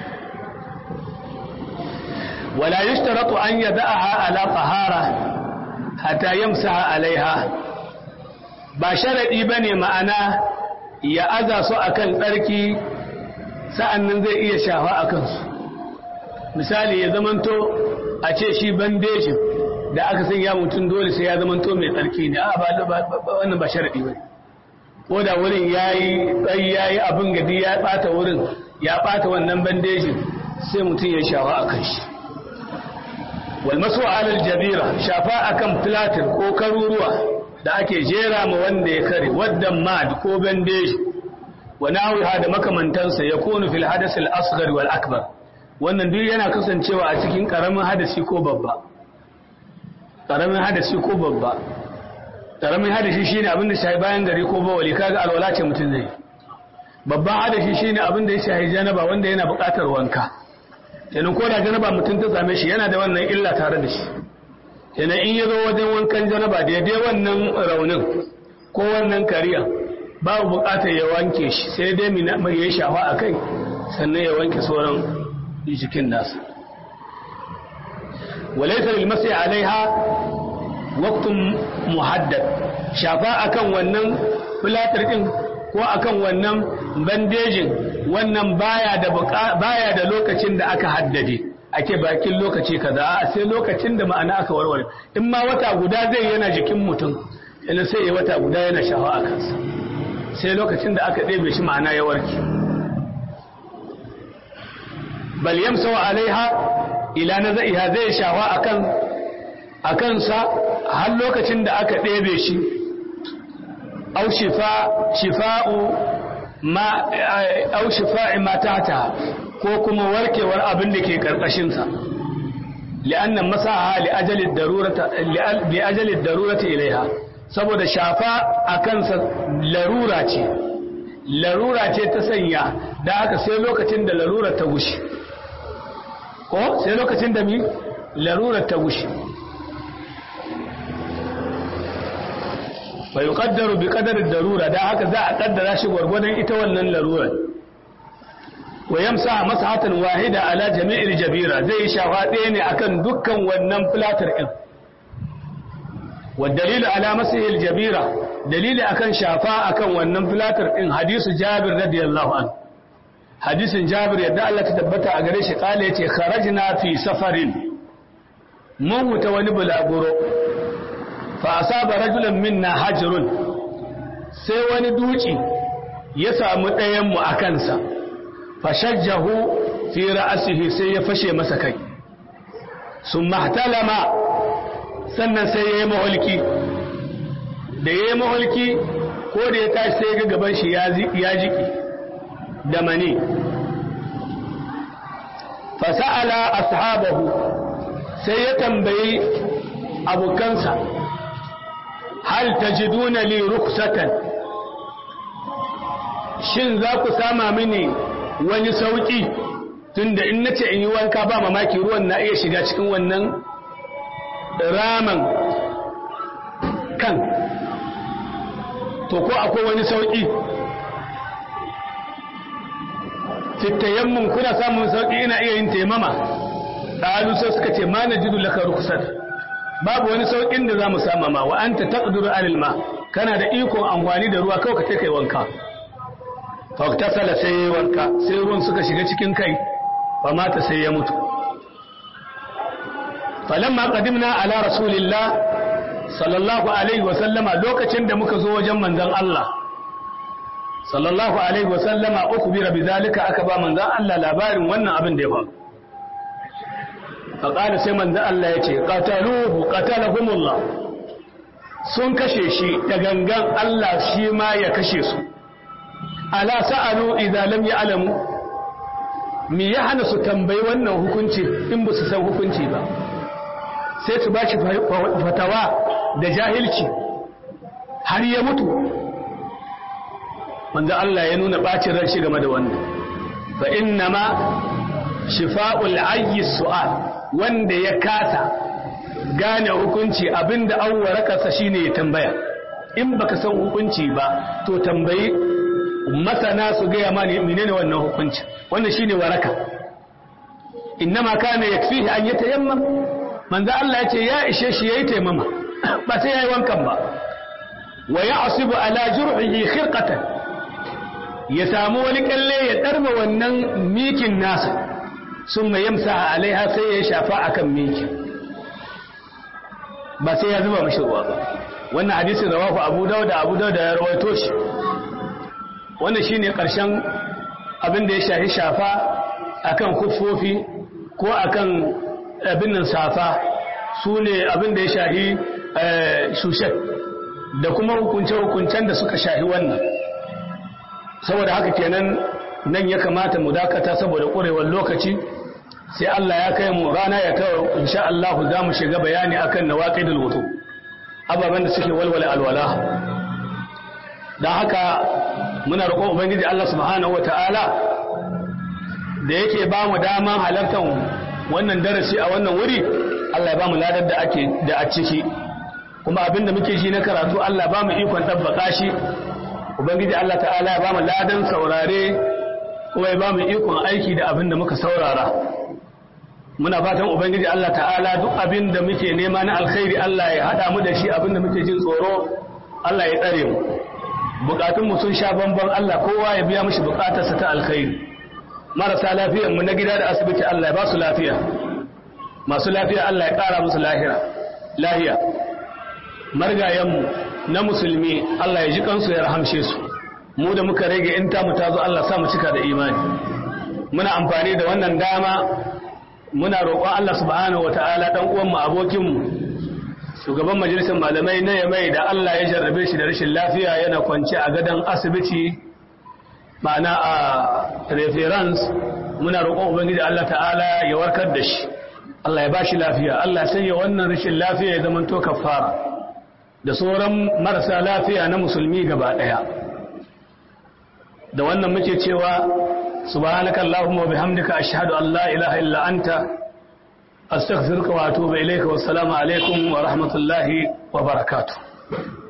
wala yushtaratu an yada'aha ala tahara hatta yamsaha alaiha ba sharadi bane ma'ana ya aza su akan tsarki sa'annan zai iya shafa akan su misali ya zamanto a ce shi bandejin da aka sanya mutum dole sai ya zamanto mai tsarki ne a ba wannan ba sharadi bane ko da wurin yayi tsayi yayi abin gadi ya bata wurin ya bata wannan bandejin sai mutum ya shafa akan shi wal masu alal jabira shafa akan platin ko karuruwa da ake jera ma wanda ya kare waddan mad ko bandeji wa nawiha da makamantansa yakunu fil hadath al asghar wal akbar wannan duk yana kasancewa a cikin karamin hadasi ko babba karamin hadasi ko babba karamin hadasi shine abin da shahi bayan gari ko bawali kaga alwala ce mutum zai babban hadasi shine abin da ya shahi janaba wanda yana buƙatar wanka kenan ko da janaba mutum ta same shi yana da wannan illa tare da shi kenan in ya zo wajen wankan janaba daidai wannan raunin ko wannan kariya babu buƙatar ya wanke shi sai dai mai ya shafa a kai sannan ya wanke sauran jikin nasa walaita lilmasi alaiha waqtun muhaddad shafa akan wannan filatar din ko akan wannan bandejin wannan baya da baya da lokacin da aka haddade ake bakin lokaci kaza a sai lokacin da ma'ana aka warware in ma wata guda zai yana jikin mutum yana sai ya wata guda yana shafa a kansa sai lokacin da aka ɗebe shi ma'ana ya warke bal yamsa alaiha ila nazaiha zai shawa akan akan sa har lokacin da aka ɗebe shi au shifa shifa'u ma au shifa'i matata ko kuma warkewar abin da ke karkashin sa li'anna masaha li ajali darurata li ajali darurati ilaiha saboda shafa akan sa larura ce larura ce ta sanya da haka sai lokacin da larura ta gushi ko sai lokacin da mi larurar ta gushe bai kaddaru bi kadarin darura da haka za a kaddara shi gwargwadon ita wannan larurar wa yamsa masahatan wahida ala jami'il jabira zai shafa ɗaya ne akan dukkan wannan filatar ɗin wa dalilu ala masahil jabira dalili akan shafa akan wannan filatar ɗin hadisu jabir radiyallahu anhu hadisin jabir yadda Allah ta tabbata a gare shi kala yace kharajna fi safarin mun huta wani bulaguro fa asaba rajulan minna hajrun sai wani duci ya samu ɗayan mu a kansa fa shajjahu fi ra'sihi sai ya fashe masa kai sun mahtalama sannan sai ya yi maholki da ya yi maholki ko da ya tashi sai ga gaban shi ya jiki da mani fasa'ala ashabahu sai ya tambayi abokansa hal tajiduna li rukhsatan shin za ku sama mini wani sauki tunda in nace in yi wanka ba mamaki ruwan na iya shiga cikin wannan raman kan to ko akwai wani sauki fitayammun kuna samun sauki ina iya yin taimama ɗalu sai suka ce ma na jidu laka rukusar babu wani saukin da za mu sama ma wa anta taqdiru alil ma kana da ikon amfani da ruwa kawai ka kai wanka faktasala sai yayi wanka sai ruwan suka shiga cikin kai fa mata sai ya mutu falamma qadimna ala rasulillah sallallahu alaihi wa sallama lokacin da muka zo wajen manzon Allah sallallahu alaihi wa sallama ukbira bidalika aka ba manzon Allah labarin wannan abin da ya faru faƙada sai manzo Allah ya ce qataluhu qatalahumullah sun kashe shi da gangan Allah shi ma ya kashe su ala sa'alu idza lam ya'lamu me ya hana su tambayi wannan hukunci in ba su san hukunci ba sai su bashi fatawa da jahilci har ya mutu manzo Allah ya nuna bacin ran shi game da wannan fa inna ma shifa'ul ayyi su'al wanda ya kasa gane hukunci abinda an warakarsa shine ya tambaya in baka san hukunci ba to tambayi masana su gaya ma ne menene wannan hukunci wannan shine waraka innama kana yakfihi an yatayammam manzo Allah ya ce ya ishe shi yayi taimama ba sai yayi wankan ba wa ya'sibu ala jurhihi khirqatan ya samu wani kalle ya darma wannan mikin nasa ثم يمسح عليها sai ya shafa akan miki ba sai ya zuba mishi ruwa ba wannan hadisin rawahu Abu Dawud da Abu Dawud ya rawaito shi wannan shine karshen abin da ya shafi shafa akan kuffofi ko akan abin nan safa sune abin da ya shafi shushat da kuma hukunce hukuncen da suka shafi wannan saboda haka kenan nan ya kamata mu dakata saboda ƙurewar lokaci sai Allah ya kai mu rana ya kawo insha Allah za mu shiga bayani akan nawaqidul wudu ababen da suke walwala alwala dan haka muna roƙon ubangiji Allah subhanahu wataala da yake ba mu daman halartar wannan darasi a wannan wuri Allah ya ba mu ladar da ake da a ciki kuma abinda muke ji na karatu Allah ba mu ikon tabbaka shi ubangiji Allah ta'ala ya ba mu ladan saurare kuma ya ba mu ikon aiki da abin da muka saurara muna fatan ubangiji Allah ta'ala duk abin da muke nema na alkhairi Allah ya hada mu da shi abin da muke jin tsoro Allah ya tsare mu bukatun mu sun sha bamban Allah kowa ya biya mishi bukatarsa ta alkhairi marasa lafiyar mu na gida da asibiti Allah ya ba su lafiya masu lafiya Allah ya kara musu lahira lahiya margayen mu na musulmi Allah ya ji kansu ya rahamshe su mu da muka rage in tamu ta zo Allah sa mu cika da imani muna amfani da wannan dama muna roƙon Allah subhanahu wataala dan uwan mu abokin mu shugaban majalisar malamai na yamai da Allah ya jarrabe shi da rashin lafiya yana kwance a gadon asibiti ma'ana a reference muna roƙon ubangiji Allah ta'ala ya warkar da shi Allah ya bashi lafiya Allah sai ya wannan rashin lafiya ya zama to kafara da sauran marasa lafiya na musulmi gaba ɗaya da wannan muke cewa subhanaka allahumma wa bihamdika ashhadu an la ilaha illa anta astaghfiruka wa atubu ilayka wa assalamu alaikum wa rahmatullahi wa barakatuh